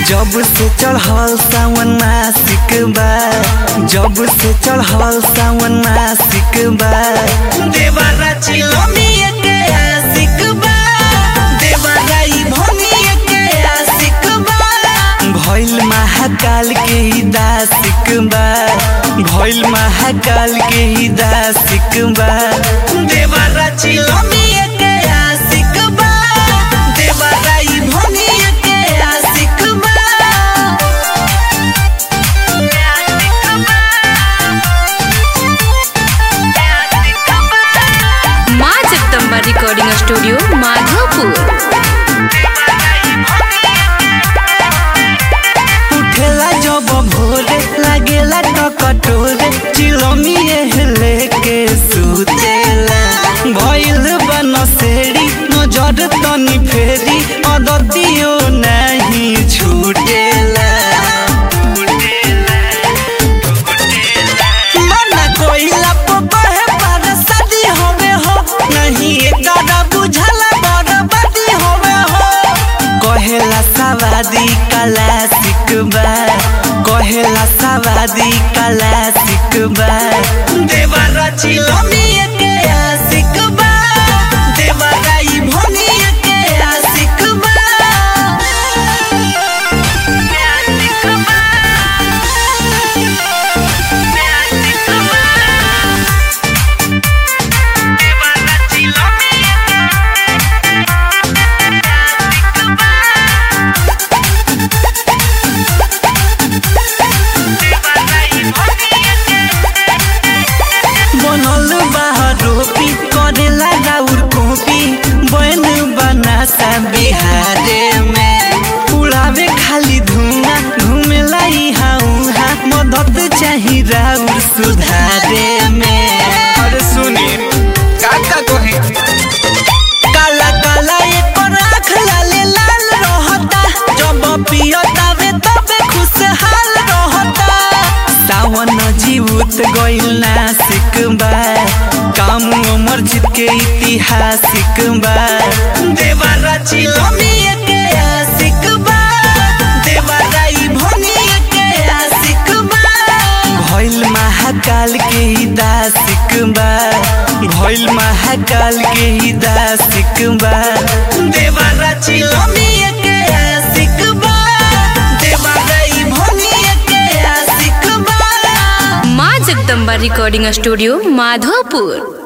जब से चढ़ल सावन मासिक बा जब से चढ़ल सावन मासिक बा देवरा चिलमिया के आशिक बा देवरा ई भनिया के आशिक बा भइल महाकाल के ही दासिक बा भइल महाकाल के ही दासिक बा देवरा चिलमिया के आशिक बा देवरा ई भनिया के आशिक बा माँ जगदम्बा रिकॉर्डिंग स्टूडियो माधोपुर उठेला जब भोरे लागेला टकटोरे चिलमिए लेके सुतेला भइल बनसेरी नजर तनी फेरी अदतियो नहीं छूटेला मना कोइला पकहे पर शादी होवे हो नहीं एकरा बुझला बर्बादी होवे हो कहेला सवादी कला सिकबा कहेला सवादी कला सिकबा देवरा चिलमिया के आशिकबा देवरा ई भनिया के आशिकबा बनल बाहरोपी करेला राउर कॉपी बन बनासा बिहारे में उड़ावे खाली धुआं घूमेला इहाँ उहाँ मदद चाही राउर सुधारे में अरे सुनी काका कहे काला काला एकर आँख लाले लाल रहता जब पियतावे तबे खुशहाल रहता सावन जीवत गइल नासिक बा काम अमर जीत के इतिहासिक बा देवरा चिलमिया के आशिक बा देवरा ई भनिया के आशिक बा भइल महाकाल के ही दासिक बा भइल महाकाल के ही दासिक बा देवरा चिलमिया के आशिक बा देवरा ई भनिया के आशिक बा माँ जगदम्बा रिकॉर्डिंग स्टूडियो माधोपुर